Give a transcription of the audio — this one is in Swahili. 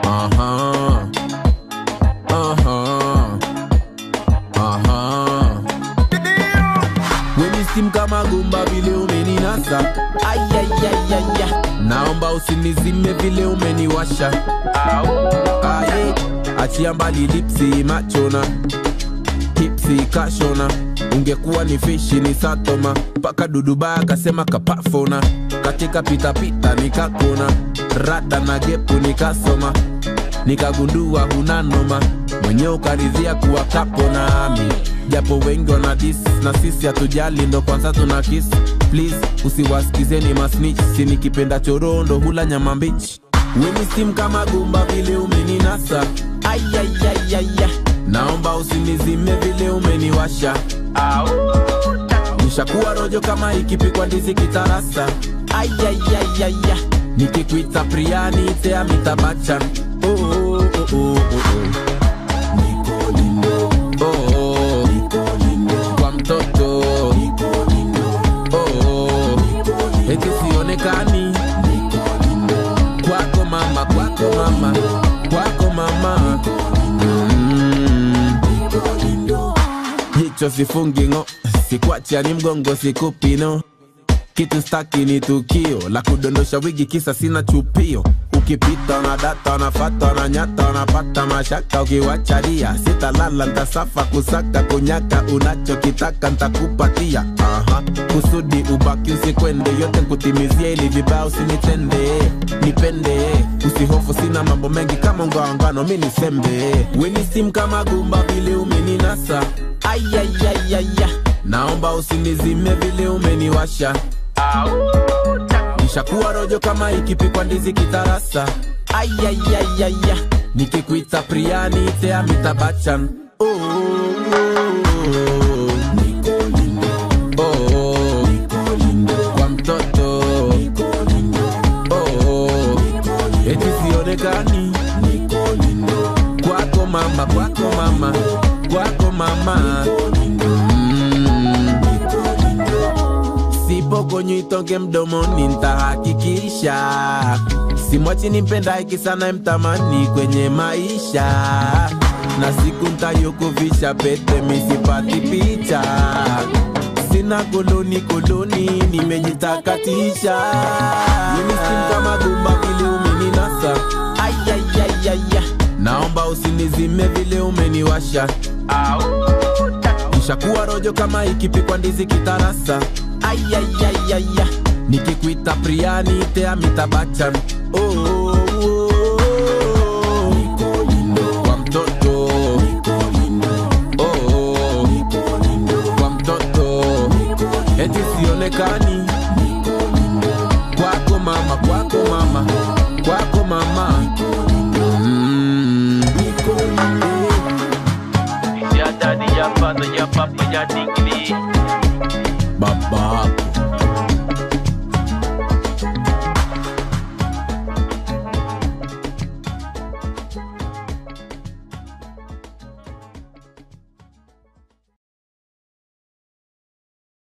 Aha. Aha. Aha. Weni sim kama gumba vile umeninasa Ayayayaya Naomba usinizime vile umeniwasha Aye Achia mbali lipsi machona Hipsi kashona Ungekuwa ni fishi ni satoma Paka duduba akasema kapafona Katika pitapita nikakona Rada na gepu nikasoma nikagundua huna noma mwenye ukaridhia kuwa kapo nami japo wengi wana dis na sisi hatujali ndo kwanza tuna kiss please usiwasikizeni masnich si nikipenda chorondo hula nyama mbichi weni sim kama gumba vile umeninasa ayayayaya naomba usinizime vile umeniwasha nishakuwa rojo kama ikipikwa ndizi kitarasa ayayayaya nikikuita priani tea mitabachan oh, oh, oh, oh, oh, oh. Oh, oh. kwa mtoto oh, oh. eti sionekani kwako mama kwako mama kwako mama mm. jicho sifungingo sikwachani mgongo sikupino kitu staki ni tukio la kudondosha wigi kisa sina chupio ukipita na data nafata na nyata napata mashaka ukiwachalia sitalala ntasafa kusaka kunyaka unachokitaka ntakupatia Aha. kusudi ubaki usikwende yote nkutimizie ili vibaya usinitende nipende usihofu sina mambo mengi kama ungawangano mi nisembe weni sim kama gumba vile umeninasa ayayayaya naomba usinizime vile umeniwasha nishakuwa rojo kama ikipikwa ndizi kitarasa ayayayaya nikikuita priani tea mitabachan oh, oh, oh. Oh, kwa mtoto oh, eti sionekani kwako mama kwako mama kwako mama mm. sipokonywa itonge mdomoni ntahakikisha simwachi nimpenda iki sana mtamani kwenye maisha na siku ntayokovisha pete misipati picha sina koloni koloni nimejitakatisha minisim kama gumba vile umeninasa ayayayaya naomba usinizime vile umeniwasha nishakuwa rojo kama ikipikwa ndizi kitarasa ayayayaya nikikuita priani tea mitabachan oh, oh, oh, oh. kwa mtoto oh, oh. kwa mtoto eti sionekani kwako mama kwako mama kwako mama mm. Ya daddy, ya father, ya papa, ya diggity. baba